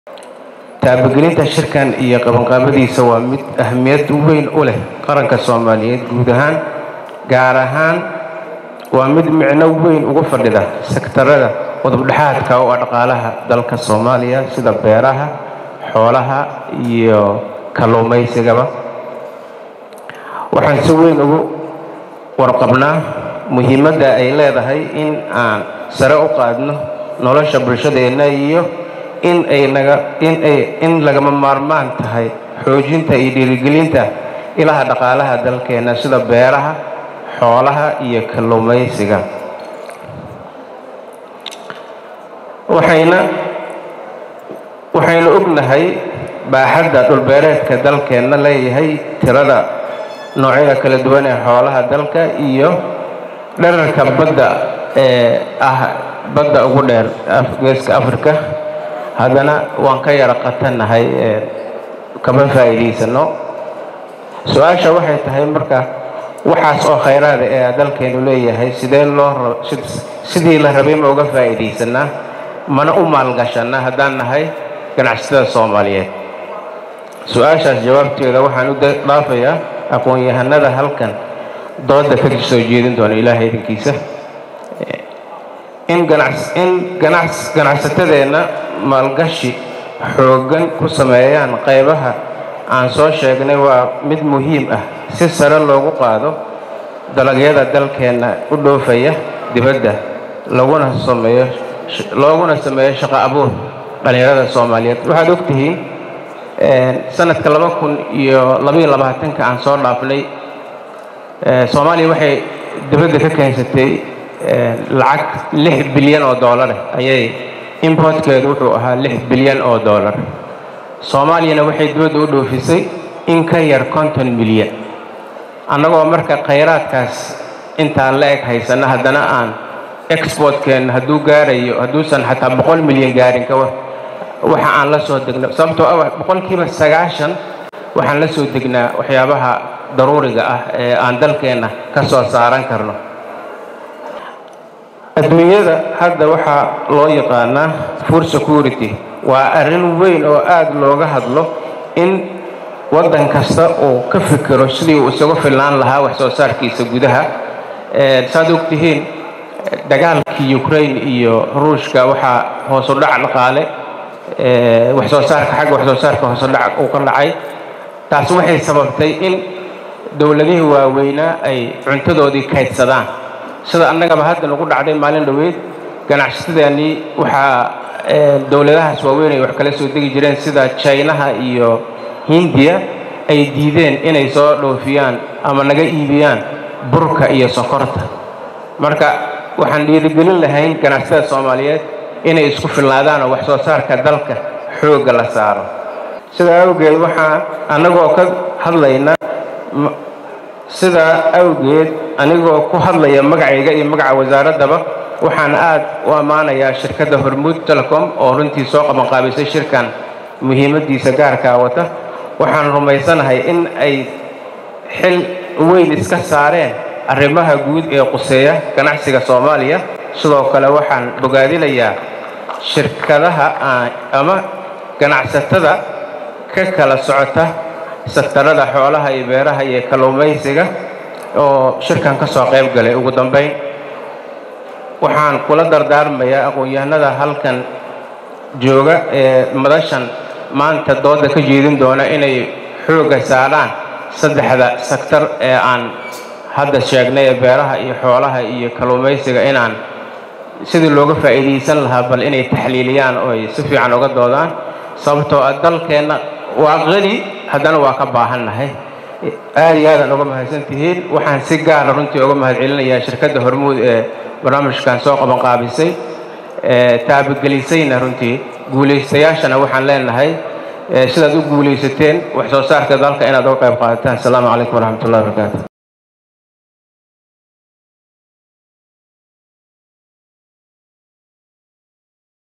taabagelinta shirkan iyo qabanqaabadiisa waa mid ahmiyad weyn u leh qaranka soomaaliyeed guud ahaan gaar ahaan waa mid micno weyn ugu fadhida sektarada qodobdhexaadka oo ah dhaqaalaha dalka soomaaliya sida beeraha xoolaha iyo kalluumaysigaba waxaan si weyn ugu warqabnaa muhiimadda ay leedahay in aan sare u qaadno nolosha bulshadeenna iyo in ay naga in ay in lagama maarmaan tahay xoojinta iyo dhiirigelinta ilaha dhaqaalaha dalkeenna sida beeraha xoolaha iyo kalluumaysiga waxayna waxaynu ognahay baaxadda dhulbeereedka dalkeenna leeyahay tirada noocyada kala duwan ee xoolaha dalka iyo dherarka badda ee ah badda ugu dheer geeska afrika haddana waan ka yara qatannahay kama faa'iidaysano su-aasha waxay tahay marka waxaas oo khayraada ee dalkeenu leeyahay sidee loo sidii la rabay ma uga faa'iidaysanaa mana u maalgashanaa haddaan nahay ganacsatada soomaaliyeed su-aashaas jawaabteeda waxaan u dhaafayaa aqoon-yahanada halkan dooda ka soo jeedin doona ilaahay idinkiisa in ganacsatadeenna maalgashi xooggan ku sameeyaan qaybaha aan soo sheegnay waa mid muhiim ah si sare loogu qaado dalagyada dalkeenna u dhoofaya dibadda laguna sameeyo looguna sameeyo shaqo abuur dhallinyarada soomaaliyeed waxaad ogtihiin sanadka laba kun iyo labaiyo labaatanka aan soo dhaafnay soomaaliya waxay dibadda ka keensatay lacag lix bilyan oo doolareh ayay importkeedu wuxuu ahaa lix bilyan oo doolar soomaaliyana waxay dibadda u dhoofisay in ka yar konton milyan annagoo marka khayraadkaas intaan la eg haysana haddana aan exportkeenna hadduu gaarayo hadduusan xataa boqol milyan gaarin kawa waxa aan la soo degno sababtoo ah boqolkiiba sagaashan waxaan la soo degnaa waxyaabaha daruuriga ah ee aan dalkeenna ka soo saaran karno adduunyada hadda waxaa loo yaqaanaa food security waa arrin weyn oo aada looga hadlo in waddan kasta uu ka fikiro sidii uu isagu filnaan lahaa wax soo saarkiisa gudaha saad ogtihiin dagaalkii ukraine iyo ruushka waxaa hoosu dhac dhaqaale wax soo saarka xagga wax soo saarka hoosu dhac uu ka dhacay taas waxay sababtay in dowladihii waaweynaa ay cuntadoodii kaydsadaan sida annagaba hadda nagu dhacday maalin dhoweyd ganacsatadeennii waxaa dowladahaas waaweyn ay wax kala soo degi jireen sida jinaha iyo hindiya ay diideen inay soo dhoofiyaan ama naga iibiyaan burka iyo sokorta marka waxaan dhiirigelin lahayn ganacsatada soomaaliyeed inay isku filnaadaan oo wax soo saarka dalka xoogga la saaro sidaa awgeed waxaa annagoo ka hadlayna sidaa awgeed anigoo ku hadlaya magacayga iyo magaca wasaaraddaba waxaan aad u ammaanayaa shirkadda hormuud telecom oo runtii soo qabanqaabisay shirkan muhiimaddiisa gaarkaa wata waxaan rumaysanahay in ay xil weyn iska saareen arrimaha guud ee quseeya ganacsiga soomaaliya sidoo kale waxaan bogaadinayaa shirkadaha ama ganacsatada ka kala socota sektarada xoolaha iyo beeraha iyo kalluumaysiga oo shirkan ka soo qayb galay ugu dambayn waxaan kula dardaarmayaa aqoon-yahanada halkan jooga ee madashan maanta dooda ka jeedin doona inay xoogga saaraan saddexda sektar ee aan hadda sheegnay ee beeraha iyo xoolaha iyo kalluumaysiga inaan sidii looga faa'iidaysan lahaa bal inay taxliiliyaan oo ay si fiican uga doodaan sababtoo ah dalkeenna waa qani haddana waa ka baahannahay aad iyo aadaan uga mahadsan tihiin waxaan si gaara runtii uga mahad celinayaa shirkadda hormuud ee barnaamijkan soo qabanqaabisay taabagelisayna runtii guulaystayaashana waxaan leenahay sidaad u guulaysateen wax soo saarka dalka inaad uga qayb qaadataan asalaamu calaykum waraxmat ullahi barakaatu